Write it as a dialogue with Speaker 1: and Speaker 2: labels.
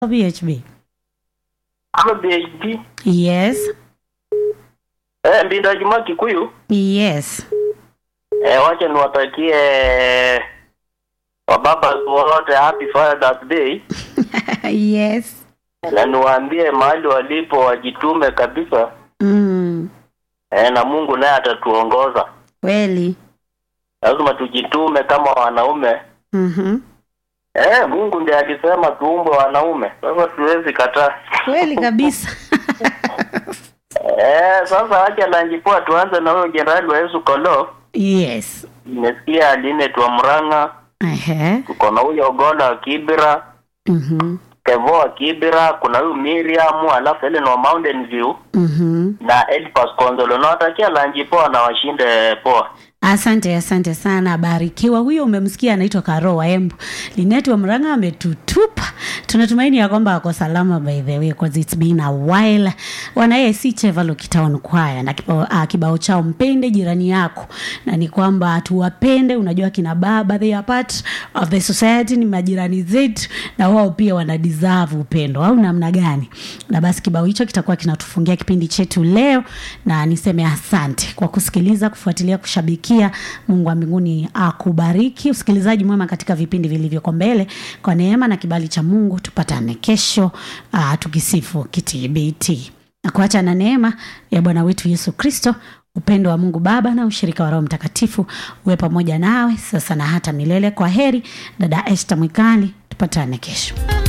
Speaker 1: BHB.
Speaker 2: Ama BHD.
Speaker 1: Yes.
Speaker 2: Eh, Mbinda Juma Kikuyu.
Speaker 1: Yes.
Speaker 2: Eh, wacha niwatakie wababa wote happy Father's Day
Speaker 1: yes.
Speaker 2: na niwaambie mahali walipo wajitume kabisa
Speaker 1: Mm.
Speaker 2: eh, na Mungu naye atatuongoza.
Speaker 1: Kweli.
Speaker 2: Lazima tujitume kama wanaume.
Speaker 1: Mhm.
Speaker 2: Eh, Mungu ndiye alisema tuumbwe wanaume. Sasa tuwezi kataa.
Speaker 1: Kweli kabisa.
Speaker 2: Eh, sasa acha lanjipoa tuanze na huyo jenerali wa Yesu Kolo.
Speaker 1: yes.
Speaker 2: Nimesikia Aline Twamurang'a,
Speaker 1: Ehe.
Speaker 2: tuko na huyo Ogola wa Kibira,
Speaker 1: Mhm.
Speaker 2: Kevo wa Kibira, kuna huyu Miriam, alafu Ellen wa Mountain View
Speaker 1: Mhm.
Speaker 2: na Elpas Konzolo. Nawatakia lanji poa na washinde poa.
Speaker 1: Asante, asante sana, barikiwa. Huyo umemsikia anaitwa Karo wa Embu. Linet wa Mranga ametutupa. Tunatumaini ya kwamba ako salama by the way because it's been a while. Wana AIC Chevalo Kitaon Choir na kibao, uh, kibao chao mpende jirani yako, na ni kwamba tuwapende. Unajua kina baba they are part of the society, ni majirani zetu na wao pia wana deserve upendo, au namna gani? Na basi kibao hicho kitakuwa kinatufungia kipindi chetu leo, na niseme asante kwa kusikiliza, kufuatilia, kushabikia. Mungu wa mbinguni akubariki. Usikilizaji mwema katika vipindi vilivyoko mbele, kwa neema na kibali cha Mungu tupatane kesho, uh, tukisifu kitbt na kuacha na neema ya Bwana wetu Yesu Kristo, upendo wa Mungu Baba na ushirika wa Roho Mtakatifu uwe pamoja nawe sasa na hata milele. Kwa heri, dada Esther Mwikali, tupatane kesho.